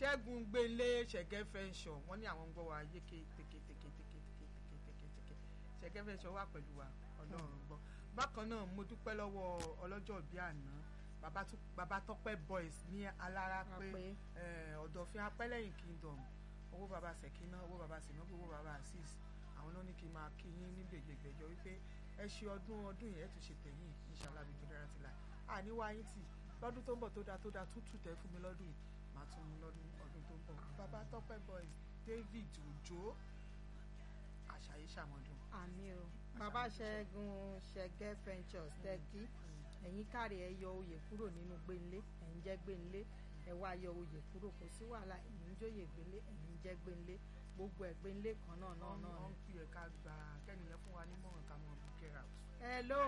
ṣẹ́gun gbélé ṣẹ̀gẹ́ fẹ́ńsọ̀ wọ́n ní àwọn ń gbọ́ wa yéké teketeketeketeketeketeke ṣẹ̀gẹ́ fẹ́ńsọ̀ wà pẹ̀lú wa ọlọ́run gbọ́ bákan náà mo dúpẹ́ lọ́wọ́ ọlọ́jọ́ bíi àná bàbá tó- bàbá tọ́pẹ́ boys ní alára pé Apẹ́. eh, ọ̀dọ̀fin apẹ́lẹ́yìn kingdom owó bàbá sẹ̀kínà owó bàbá sinabu owó bàbá azeez àwọn náà ní kí n máa kí yín ní gbègbègbèjọ wípé ẹ ṣe ọdún ọdún yẹn ẹ tún ṣe tẹ̀yìn inshallah bí jọdára ti là àní wáyé tì lọ́dún tó ń bọ̀ tó dáa tó dáa tútù tẹ́ fún mi lọ́dún yìí màá tún mú lọ́dún ọdún tó ń bọ̀ bàbá tọ́pẹ́ boys david òjò àṣàyè ṣàmọ́dún àmì o bàbá ṣẹ́gun ṣẹ́gẹ́ ventures tẹ́kí ẹ̀yin káre ẹ yọ oyè kúrò nínú gbẹ̀nlé ẹ̀yin jẹ́ gbẹ̀nlé ẹ wá yọ oyè kúrò kò sí wàhálà ẹ̀yin jóyè gbẹ̀nlé ẹ̀yin jẹ́ gbẹ̀nlé gbogbo ẹ̀ gbẹ̀nlé kan náà náà náà wọ́n ni. ń pè é ká gba kẹ́niyẹn fún wa nímọ̀ràn ká mọ̀ book out. hello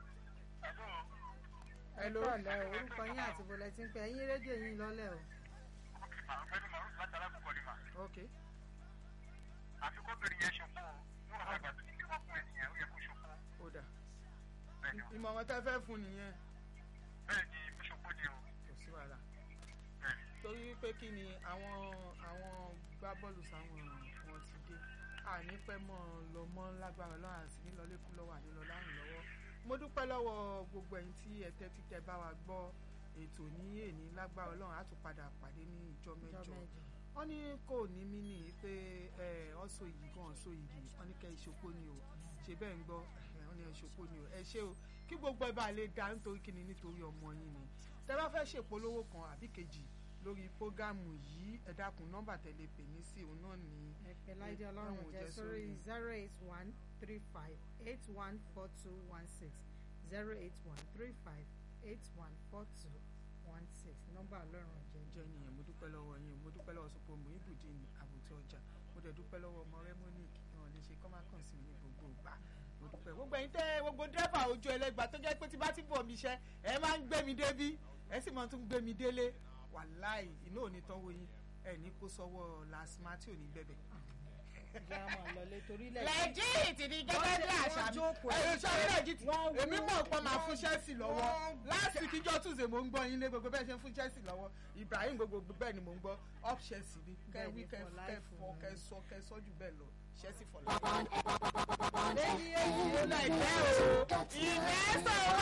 ẹ Hello. kúrọ̀lẹ́ o orúkọ yín àti bọ̀lẹ̀ tí ń pẹ́ ẹ̀yin rédíò yín lọ́lẹ̀ o. ọ̀gbẹ́ni maruf láti alákòókò ni mà ok àfi kóbìnrin yẹn ṣokó o níwọ̀n àgbà tó ti ní wọ́n fún ẹnìyẹn ó yẹ kó ṣokó ó dà bẹ́ẹ̀ ni o ìmọ̀ràn tẹ́ fẹ́ fún nìyẹn bẹ́ẹ̀ ni ó ṣokó ni o kò sí wàhálà bẹ́ẹ̀ ni. torí pé kí ni àwọn àwọn gbábọ́ọ̀lù sáwọn wọn ti dé àní pẹ́ mọ́ lọ mọ́ lágbára lọ́wọ́ àti nílọlẹ́kú lọ́wọ́ ànílọ láàrin lọ́wọ́ mo dúpẹ́ lọ́wọ́ gbogbo ẹ̀yin tí ẹ tẹ́tí tẹ́ bá wa gbọ́ ètò ní èní lágbára ọlọ́run á tún padà pàdé ní ìjọ ìjọ mẹ́jọ mẹ́jọ. wọ́n ní kò ní mí nì í pé ẹ ọ̀sọ̀ yìí gan ọ̀sọ̀ yìí wọ́n ní kẹ́ ìṣòpó ni o ṣe bẹ́ẹ̀ ń gbọ́ ẹ, wọ́n ní ìṣòpó ni o ẹ ṣé o kí gbogbo ẹ bá lè dá nítorí kíni nítorí ọmọ yín ni tẹ́ bá fẹ́ ṣèpolówó kan àbí kejì lórí prógámù yìí ẹ dákun nọ́mbà tẹ̀lé pè mí sí òun náà ní ẹ̀pẹ̀ láìdí ọlọ́run Ẹ̀wọ̀n jẹ́ jẹ́ sórí sórí. zero eight one three five eight one four two one six zero eight one three five eight one four two one six nọ́mbà ọlọ́run jẹ́ jẹ́ nìyẹn mo dúpẹ́ lọ́wọ́ yín mo dúpẹ́ lọ́wọ́ sọpọ̀ mo ibùdí ní àbùtí ọjà mo dẹ̀ dúpẹ́ lọ́wọ́ ọmọ rẹ monique náà lè ṣe kọ́ máa kàn sí mi ní gbogbo ìgbà mo dúpẹ́ gbogbo ẹ̀yin tẹ́ gbogbo dírẹ́fà ojú ẹlẹ́gbà tó jẹ́ pé tí bá ti bọ̀ mi iṣẹ́ ẹ máa ń gbé mi débí ẹ sì máa tún gbé mi délé wàláì iná ò ní tán wo yín ẹ ní kó sọ́wọ́ lasma tí ò ní bẹ̀bẹ̀. ìjà máa lọlé torí ilẹ̀ lẹ́jìtì ni gẹ́gẹ́ bí Wọ́n àṣà mi jókòó ẹ̀rọ ẹ̀ sọ́ọ́ lẹ́jìtì wọ́n èmi wú, mọ̀ pé máa wọ́n- fún Chelsea lọ́wọ́ wọ́n láti kíjọ́ túnṣe mò ń gbọ́ yín lé gbogbo bẹ́ẹ̀ ṣe ń fún Chelsea lọ́wọ́ Ibrahim gbogbo bẹ́ẹ̀ ni mò ń gbọ́ up Chelsea ni kẹ́ Bẹ́ẹ̀ wí ni, kẹ́ for kẹ́ life fọ ni. kẹ́ sọ kẹ́ sọ jù bẹ́ẹ̀ lọ Chelsea for life. lẹ́yìn èyí ó ó lẹ̀ jẹ́ o ìmẹ́sàn-án.